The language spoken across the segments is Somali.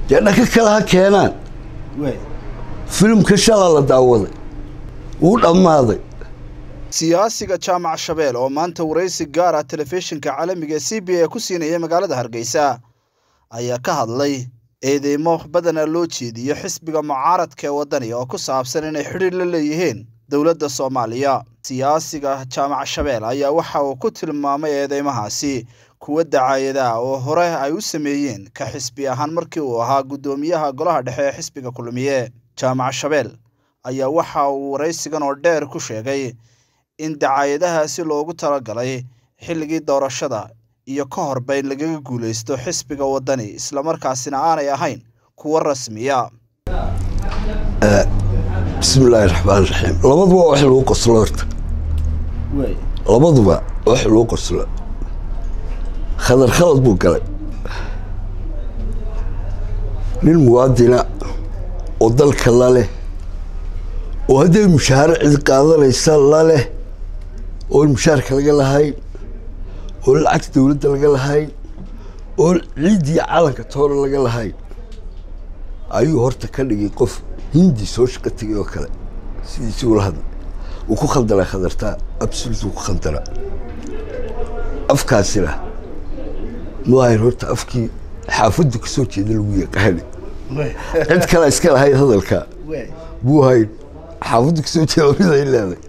dee dhaka kale ha keenaan filimka shalaa la daawaday wuu dhammaaday siyaasiga jaamac shabeel oo maanta waraysi gaar ah telefishinka caalamiga ee c b a ku siinaya magaalada hargeysa ayaa ka hadlay eedeymo badana loo jeediyo xisbiga mucaaradka ee waddani oo ku saabsan inay xidhiir la leeyihiin dowladda soomaaliya siyaasiga jaamac shabeel ayaa waxa uu ku tilmaamay eedeymahaasi kuwa dacaayadaah oo hore ay u sameeyeen ka xisbi ahaan markii uu ahaa guddoomiyaha golaha dhexe ee xisbiga kulmiye jaamac shabeel ayaa waxa uu waraysigan oo dheer ku sheegay in dacaayadahaasi loogu talagalay xilligii doorashada iyo ka horba in lagaga guulaysto xisbiga waddani islamarkaasina aanay ahayn kuwo rasmiya bismillaahi raxmaan raxiim labaduba wax lagu qoslo horta labaduba wax lagu qoslo khadar khalad buu galay nin muwaadina oo dalka la leh oo hadday mushaaharo cid qaadanaysa la leh oon mushaharka laga lahayn oo lacagta dowladda laga lahayn oo ciiddii calanka toona laga lahayn ayuu horta ka dhigay qof hindi soo shaqo tegay oo kale sidiisi ula hadlay wuu ku khaldalaa khadartaa absolut wuu ku khaldalaa afkaasina maahayn horta afkii xaafaddu ka soo jeeda lagu yaqaani cid kale iska lahayn hadalkaa buu hayn xaafaddu kasoo jeeda mid ay leeday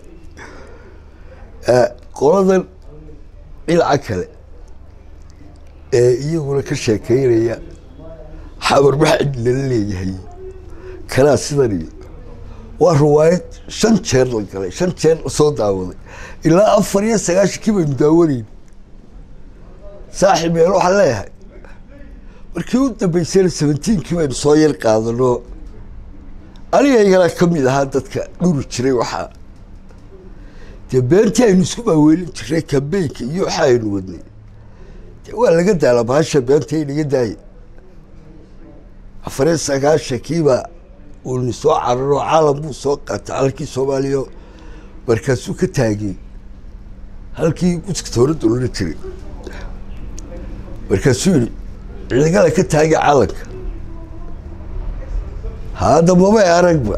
qoladan dhinaca kale ee iyaguna ka sheekeynaya xabarbax cid lala leeyahay kanaa sidan iyo waa riwaayad shan jeer la galay shan jeer lasoo daawaday ilaa afar iyo sagaashankii baynu daawanayn saaxiib meel waxaan leeyahay markii u dambeysayna seventeenkii baynu soo yar qaadano anigaygana ka mid ahaa dadka dhuri jiray waxaa dee beentii aynu isku maaweelin jiray kambeynka iyo waxa aynu wadnay dee waa laga daala bahasha beenta inaga daaya afariyo sagaashankiiba uuni soo cararo caalam buu soo qaatay halkii soomaaliya markaasuu ka taagay halkii guska tooradda loola jiray markaasuu yihi ciidagala ka taagay calanka hadda mabay aragba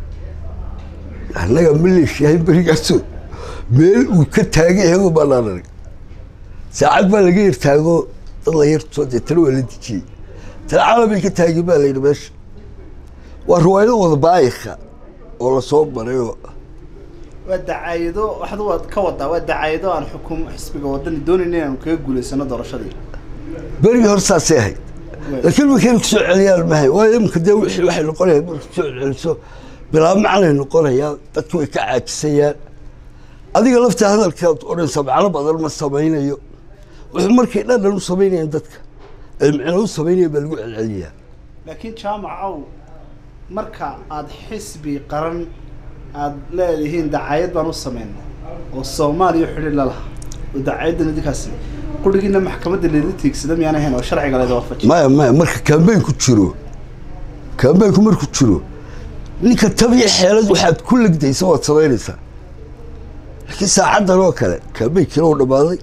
annaga maleeshiyahay berigaaso meel uu ka taagay hego baanaan arag saacad baa laga yar taago dad la yartoo deetana waa la dejiyey tana calamay ka taagay baa layidhi meesha waa riwaayado wada baayika oo lasoo marayoo waa dacaayado waxda waad ka wadaa waa dacaayado aan xukum xisbiga waddani doonayn inaanu kaga guulaysano doorashadii berigii hor saasay ahayd laakiin markaynu kusoo celiyaan mahay waayo imika dee wixii waxay noqonayaan marka kusoo celiso bilaa macnay noqonayaan dadku way ka caajisayaan adiga lafta hadalkaad odhanaysa macno badan ma samaynayo wuxuu markay dhandhan u samaynayaan dadka ay micno u samaynayaan baa lagu celceliyaa laakiin jaamac ow marka aada xisbi qaran aada leedihiin dacaayad baan u sameynay oo soomaaliya xidhiir la lahaa oo dacaayadan idinkaasi qurigiina maxkamadda leedla tiigsada miyaan ahayn oo sharciga leeda waafaji maya maya marka kambeynku jiro kambeynku markuu jiro ninka tabiya xeelad waxaad ku legdaysa waad samaynaysaa laakiin saacaddan oo kale kambeynkiina uu dhammaaday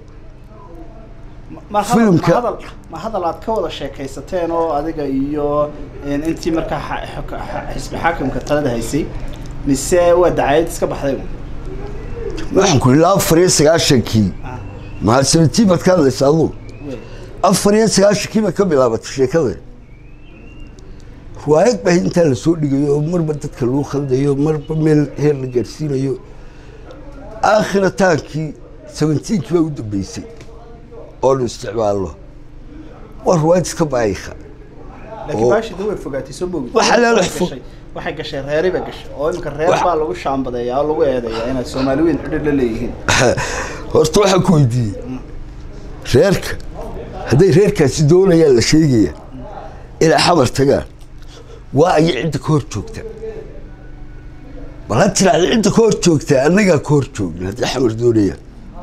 ma Filimka- hadal ma hadal aad ka wada sheekaysateen oo adiga iyo intii markaa xa- xa- xisbi xaakimka talada haysay mise waa dacaayad iska baxday un? waxaan ku ilaa afar iyo sagaashankii Ah, mahad seventiin baad ka hadlaysa aduu wey. afar iyo sagaashankii bay ka bilaabatay sheekada riwaayad baa intaa lasoo dhigayo oo marba dadka lagu khaldayo marba meel heer la gaadhsiinayo aakhirtaankii seventeenkii baa u dambeysay oo nu isticmaalno waa riwaayad iska baayika laakiin oo- baashi dee way fogaatay soo moogid Waxa la- Waxay gashay- waxay gashay reeri bay gashay oo iminka reer Waxa- baa lagu shaambadeeyaa oo lagu eedeeyaa inaad soomaali weyn xidhiir la leeyihiin horta waxaan ku weydiiyey reerka hadday reerkaasi doonayaan la sheegaya inay xamar tagaan waa aya cidda ka hor joogta bal ha tiraahda cidda ka hor joogta annagaa ka hor joogna haddii xamar doonayaan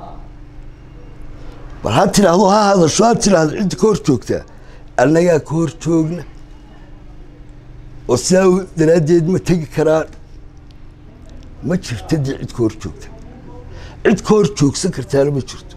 bal ha tiraahdo ha hadasho ha tiraahdo cidda ka hor joogta annagaa ka hor joogna oo sidaa daraaddeed ma tegi karaan ma jirta dee cid ka hor joogta cid ka hor joogsan kartaana ma jirto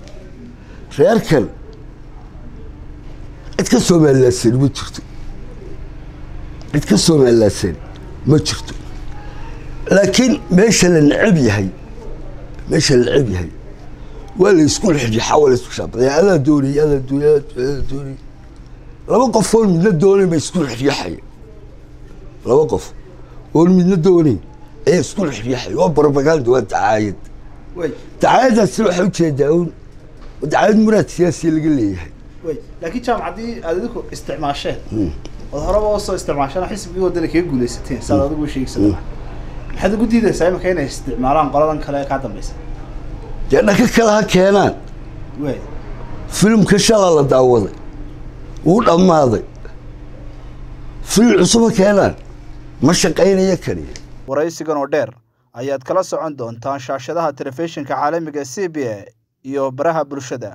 reerkan cid ka soomaalilaadsani ma jirto cid ka somalilaadsan ma jirto laakiin meesha la necab yahay meesha la necab yahay waa la isku xidhixa waa la isku shaabadaya adaa doonay adaa doonay adaa doonay laba qof oon midna doonayn ba isku xidhiyaxaya laba qof oon midna doonayn ayaa isku xidhiyaxaya waa propaganda waa dacaayad dacaayadaasina waxay ujeedaa un dacaayad muraad siyaasiya laga leeyahay laakiin jaamac haddii aad idinku isticmaasheen ood horeba usoo isticmaasheen xisbigii wadana kaga guuleysateen saad adigu sheegaysa maxaad ugu diidaysaa imika inay isticmaalaan qoladan kale ee kaa dambeysa dee dhaka kale ha keenaan way filimka shalaa la daawaday wuu dhammaaday filim cusub ha keenaan ma shaqaynaya kaniya waraysigan oo dheer ayaad kala socon doontaan shaashadaha telefishinka caalamiga c b a iyo baraha bulshada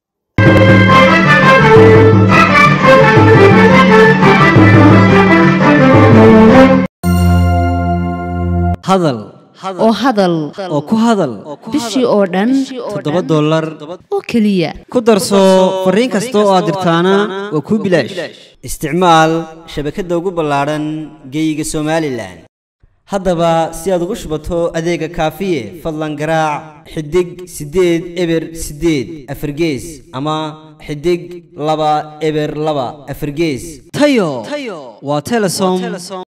hadal oo hadal oo ku hadal bishii oo dhan toddoba dollar oo keliya ku darso fariin kasta oo aad dirtaana waa kuu bilaash isticmaal shabakadda ugu ballaadhan geeyiga somalilan haddaba si aad ugu shubato adeega kaafiye fadlan garaac xidig siddeed eber siddeed afargees ama xidig laba eber laba afargees tayo waa telesom